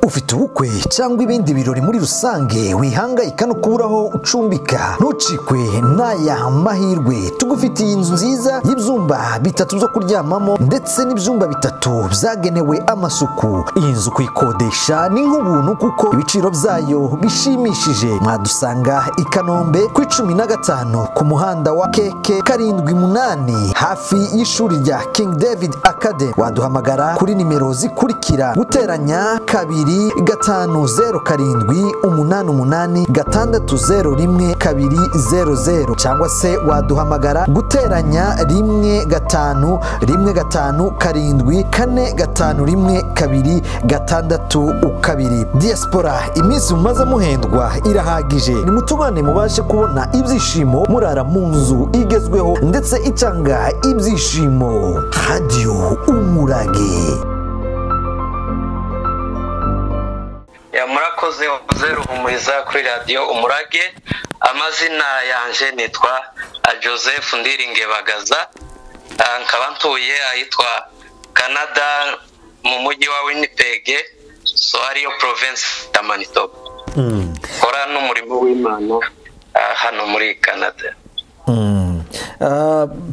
ufite ubukwe cyangwa ibindi birori muri rusange wihangayika no kubura aho ucumbika ntucikwe n'aya mahirwe tugufitiye inzu nziza y'ibyumba bitatu byo kuryamamo ndetse n'ibyumba bitatu byagenewe amasuku iyi nzu kuyikodesha ni nk'ubuntu kuko ibiciro byayo bishimishije mwadusanga i kanombe ku icumi na gatanu ku muhanda wa keke karindwi munani hafi y'ishuri rya king david academy waduhamagara kuri nimero zikurikira guteranya kabiri gatanu zeru karindwi umunani umunani gatandatu zeru rimwe kabiri zeru zeru cyangwa se waduhamagara guteranya rimwe gatanu rimwe gatanu karindwi kane gatanu rimwe kabiri gatandatu kabiri diaspora iminsi mumaze muhendwa irahagije nimutugane mubashe kubona ibyishimo murara mu nzu igezweho ndetse itanga ibyishimo radiyo umurage Ya, murakoze wakoze ruhumuriza kuri radiyo umurage amazina yanjye nitwa ah, joseph ndiringe bagaza Ah, nkaba ntuye ahitwa canada mu mujyi wa winnipeg so ariyo province ya manitoba nkora n'umurimo w'imana ah, hano muri canada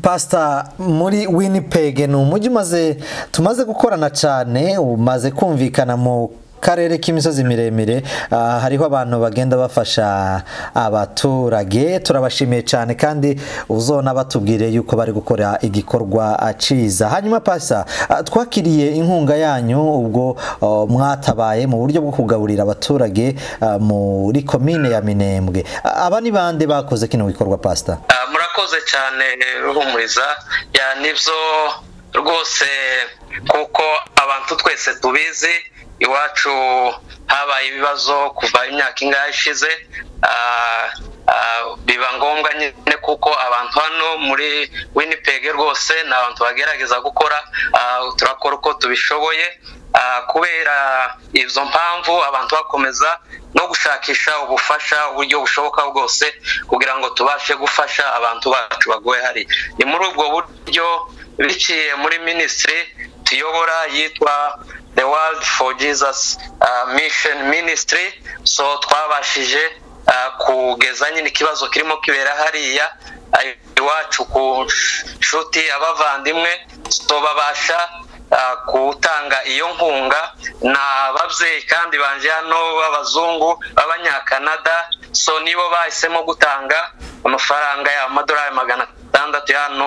pasita muri winnipeg ni umujyi umaze tumaze gukorana cyane umaze kumvikana mu karere k'imisozi miremire Ah, hariho abantu bagenda bafasha abaturage turabashimiye cyane kandi uzona batubwire yuko bari gukora igikorwa ah, cyiza hanyuma pasita ah, twakiriye inkunga yanyu ubwo ah, mwatabaye mu buryo bwo kugaburira abaturage ah, muri komine ya minembwe Ah, aba ni bande bakoze kino gikorwa pasita Ah, murakoze cyane ruhumuriza ya nibyo rwose kuko abantu twese tubizi iwacu habaye ibibazo kuva imyaka ingahe ishize Ah, ah, biba ngombwa nyine kuko abantu hano muri winnipeg rwose ni abantu bagerageza gukora Ah, turakora uko tubishoboye Ah, kubera izo mpamvu abantu bakomeza no gushakisha ubufasha uburyo bushoboka bwose kugira ngo tubashe gufasha abantu bacu bagoye hari ni muri ubwo buryo biciye muri minisitiri tuyobora yitwa the world for jesus ah, mission ministry so twabashije ah, kugeza nyine ikibazo kirimo kibera hariya ah, iwacu ku nshuti abavandimwe so babasha ah, gutanga iyo nkunga ni ababyeyi kandi banje hano b'abazungu b'abanyakanada so nibo bahisemo gutanga amafaranga y'amadolari magana atandatu hano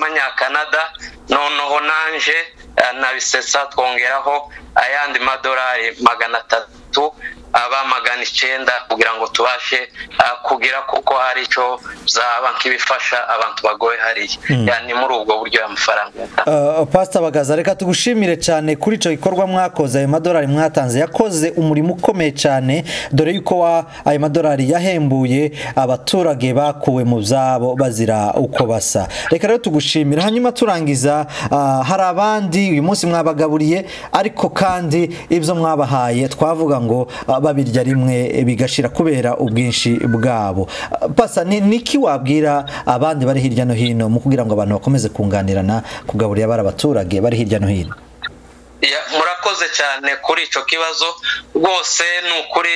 y'amanyakanada noneho nanje ah, nabisetsa twongeraho ayandi madolari magana atatu aba magana icyenda kugira ngo tubashe ah, kugira kuko hari icyo zaba nk'ibifasha abantu bagoye hariya Ya, ni muri ubwo buryo y'amafaranga Uh, pasita bagaza reka tugushimire cyane kuri icyo gikorwa mwakoze ayo madolari mwatanze yakoze umurimo ukomeye cyane dore yuko wa ayo madolari yahembuye abaturage bakuwe mu byabo bazira uko basa reka rero tugushimire hanyuma turangiza ah, hari abandi uyu munsi mwabagaburiye ariko kandi ibyo mwabahaye twavuga ngo ah, babirya rimwe bigashira kubera ubwinshi bwabo Ah, pasa ni niki wabwira abandi bari hirya no hino mu kugira ngo abantu bakomeze kunganirana kugaburira bari abaturage bari hirya no hino Ya, murakoze cyane kuri icyo kibazo rwose ni ukuri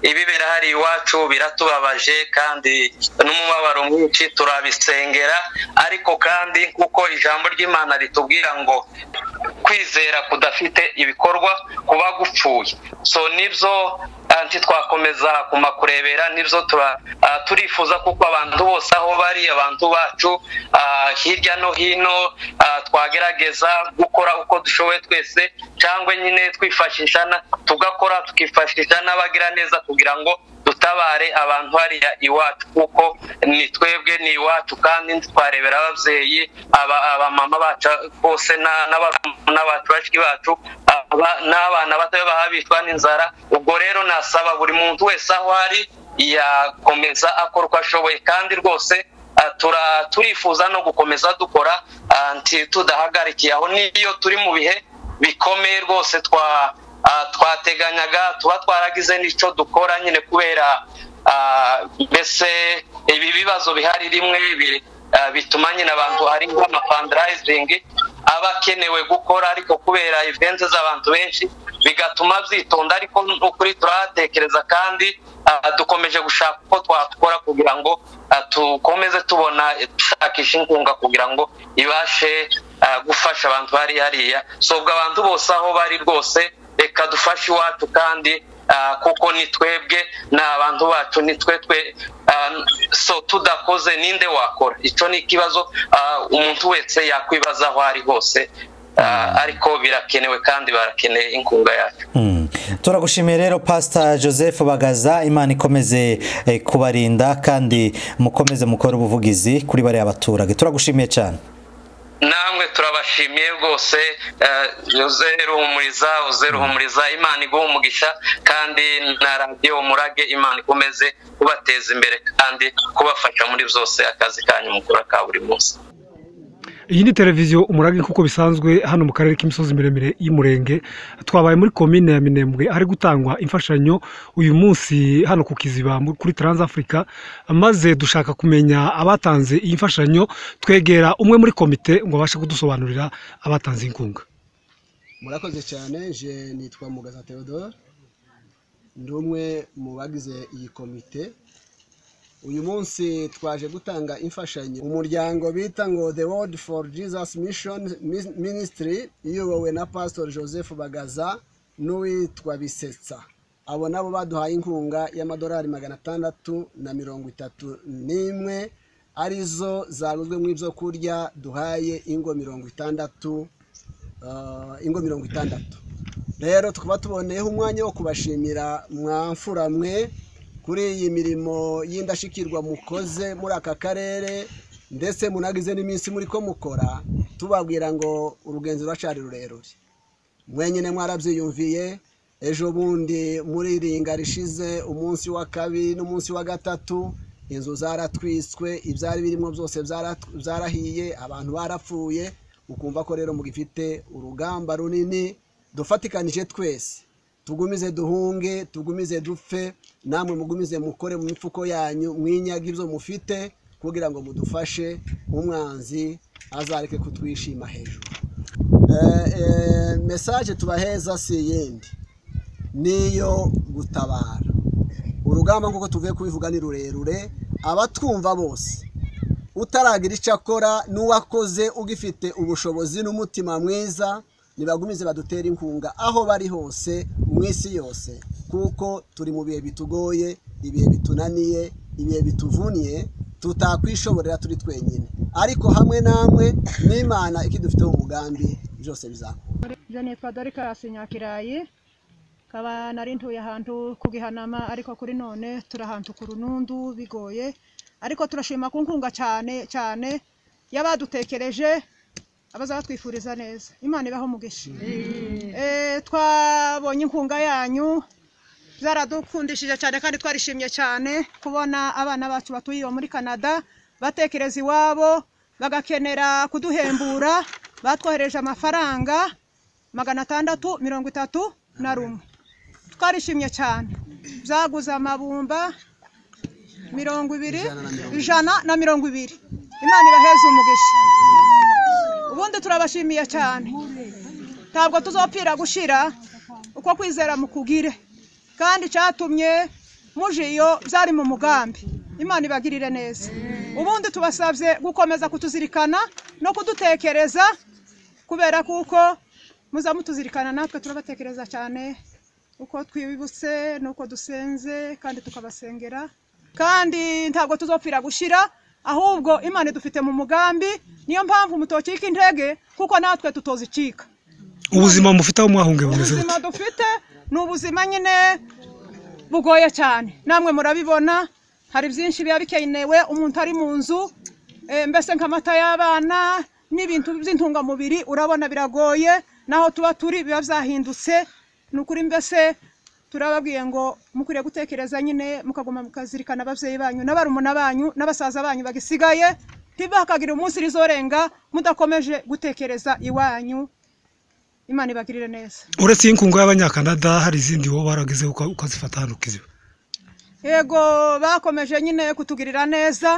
ibibera hari iwacu biratubabaje kandi n'umubabaro mwinshi turabisengera ariko kandi kuko ijambo ry'imana ritubwira ngo kwizera kudafite ibikorwa kuba gupfuye so nibyo ah, ntitwakomeza kuma kurebera nibyo tura- ah, turifuza kuko abantu bose aho bari abantu bacu ah, hirya no hino ah, twagerageza gukora uko dushoboye twese cyangwa nyine twifashisha na- tugakora tukifashisha n'abagiraneza kugira ngo dutabare abantu hariya iwacu kuko ni twebwe ni iwacu kandi twarebera ababyeyi aba- abamama bacu bose na- n'abarumuna bacu bashiki bacu aba- n'abana bato b'ahabicwa n'inzara ubwo rero nasaba buri muntu wese aho ari yakomeza akora uko ashoboye kandi rwose ah, tura- turifuza no gukomeza dukora ah, nti- tudahagarikiye aho n'iyo turi mu bihe bikomeye rwose twa ah, twateganyaga tuba twaragize n'icyo dukora nyine kubera ah, mbese ibi bibazo bihari rimwe biri ah, bituma nyine abantu hari nk'amapandarayizingi aba akenewe gukora ariko kubera ivenze z'abantu benshi bigatuma byitonda ariko n'ukuri turahatekereza kandi dukomeje gushaka uko twakora kugira ngo dukomeze tubona dushakisha inkunga kugira ngo ibashe gufasha abantu bari hariya sobwa abantu bose aho bari rwose reka dufashe iwacu kandi kuko ni twebwe ni abantu bacu ni twe twe so tudakoze ninde wakora icyo ni ikibazo umuntu wese yakwibaza aho ari hose ariko birakenewe kandi barakeneye inkunga yacu turagushimiye rero pasita joseph bagaza imana ikomeze kubarinda kandi mukomeze mukore ubuvugizi kuri bariya baturage turagushimiye cyane namwe turabashimiye rwose zeru ruhumuriza zeru ruhumuriza imana iguha umugisha kandi na radiyo umurage imana ikomeze kubateza imbere kandi kubafasha muri byose akazi kanyu mukora ka buri munsi iyi ni televiziyo umurage nk'uko bisanzwe hano mu karere k'imisozi miremire y'umurenge twabaye muri komine ya minembwe hari gutangwa imfashanyo uyu munsi hano ku kiziba kuri taransafurika maze dushaka kumenya abatanze iyi mfashanyo twegera umwe muri komite ngo abashe kudusobanurira abatanze inkunga murakoze cyane je nitwa mugaza theodore ndi umwe mu bagize iyi komite uyu munsi twaje gutanga imfashanyo umuryango bita ngo the world for jesus mission ministry iyobowe na pastor joseph bagaza n'uwitwa bisetsa abo nabo baduhaye inkunga y'amadolari magana atandatu na mirongo itatu n'imwe arizo zaguzwe mu ibyo kurya duhaye ingo mirongo itandatu ingo mirongo itandatu rero tukaba tuboneyeho umwanya wo kubashimira mwamfura mwe kuri iyi mirimo y'indashyikirwa mukoze muri aka karere ndetse munagize n'iminsi muri ko mukora tubabwira ngo urugenzi ruracyari rurerure mwenyine mwarabyiyumviye ejo bundi muri ringa rishize umunsi wa kabiri n'umunsi wa gatatu inzu zaratwiswe ibyari birimo byose byarahiye abantu barapfuye ukumva ko rero mugifite urugamba runini dufatikanije twese tugumize duhunge tugumize dupfe namwe mugumize mukore mu mifuko yanyu mwinyaga ibyo mufite kugira ngo mudufashe umwanzi azareke kutwishima hejuru mesaje tubaheza si iyindi niyo gutabara urugamba nk'uko tuvuye kubivuga ni rurerure abatwumva bose utaragira icyo akora n'uwakoze ugifite ubushobozi n'umutima mwiza nibagumize badutere inkunga aho bari hose mu isi yose kuko turi mu bihe bitugoye ibihe bitunaniye ibihe bituvuniye tutakwishoborera turi twenyine ariko hamwe namwe n'imana ikidufiteho umugambi byose bizakora ibyo nitwa dorikasi nyakirayi kaba nari ntuye ahantu ku gihanama ariko kuri none turahantu ku runundu bigoye ariko turashima ku nkunga cyane cyane y'abadutekereje abaza batwifuriza neza imana ibaho umugisha twabonye inkunga yanyu byaradukundishije cyane kandi twarishimye cyane kubona abana bacu batuye iwa muri canada batekereza iwabo bagakenera kuduhembura batwohereje amafaranga magana atandatu mirongo itatu na rumwe twarishimye cyane byaguze amabumba mirongo ibiri ijana na mirongo ibiri imana ibaheze umugisha ubundi turabashimiye cyane ntabwo tuzopfira gushira uko kwizera mukugire kandi cyatumye muje iyo byari mu mugambi imana ibagirire neza ubundi tubasabye gukomeza kutuzirikana no kudutekereza kubera kuko muza mutuzirikana natwe turabatekereza cyane uko twibutse n'uko dusenze kandi tukabasengera kandi ntabwo tuzopfira gushira ahubwo imana idufite mu mugambi niyo mpamvu mutocika intege kuko natwe tutozicika ubuzima mufite aho mwahunge bumeze ubuzima dufite ni ubuzima nyine bugoye cyane namwe murabibona hari byinshi biba bikenewe umuntu ari mu nzu mbese nk'amata y'abana n'ibintu by'intungamubiri urabona biragoye naho tuba turi biba byahindutse ni ukuri mbese turababwiye ngo mukwiriye gutekereza nyine mukaguma mukazirikana ababyeyi banyu n'abarumuna banyu n'abasaza banyu bagisigaye ntibakagira umunsi rizorenga mudakomeje gutekereza iwanyu imana ibagirire neza uretse iyi nkunga y'abanyakanada hari izindi wowe barageze ukazifata hano ukiziba yego bakomeje nyine kutugirira neza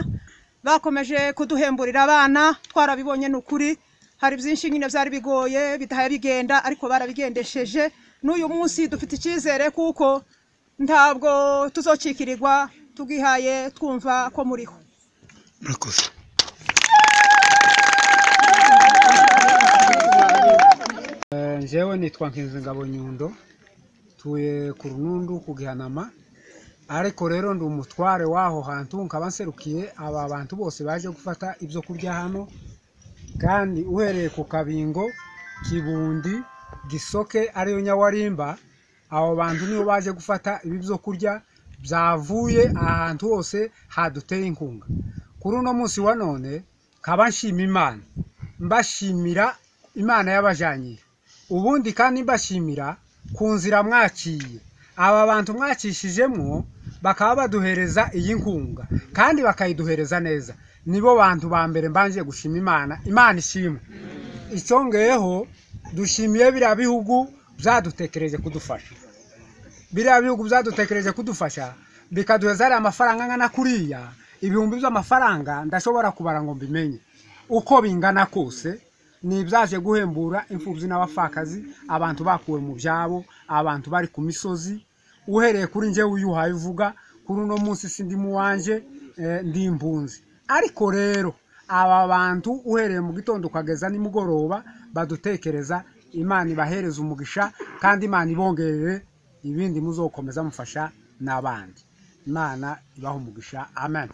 bakomeje kuduhemburira abana twarabibonye ni ukuri hari byinshi nyine byari bigoye bidahaye bigenda ariko barabigendesheje n'uyu munsi dufite icyizere kuko ntabwo tuzokikirirwa tugihaye twumva ko muriho murakoze njyewe nitwa Nkizingabo Nyundo tuye ku runundu ku gihanama ariko rero ndi umutware w'aho hantu nkaba nserukiye aba bantu bose baje gufata ibyo kurya hano kandi uhereye ku kabingo kibundi gisoke ariyo nyawarimba abo bantu nibo baje gufata ibi byo kurya byavuye ahantu hose haduteye inkunga kuri uno munsi wa none nkaba nshima imana mbashimira imana y'abajyanyiri ubundi kandi mbashimira ku nzira mwaciye aba bantu mwacishijemo bakaba baduhereza iyi nkunga kandi bakayiduhereza neza nibo bantu ba mbere mbanje gushima imana imana ishimwe icyo ngeyeho dushimiye biriya bihugu byadutekereje kudufasha biriya bihugu byadutekereje kudufasha bikaduheza ariya mafaranga angana kuriya ibihumbi by'amafaranga ndashobora kubara ngo mbimenye uko bingana kose ni ibyaje guhembura imfubyi n'abapfakazi abantu bakuwe mu byabo abantu bari ku misozi uhereye kuri njye wiyuhaye uvuga kuri uno munsi si ndi mu wanjye eh, ndi impunzi ariko rero aba bantu uhereye mu gitondo ukageza nimugoroba badutekereza imana ibahereza umugisha kandi imana ibongerere ibindi muzokomeza mufasha n'abandi imana ibaha umugisha amen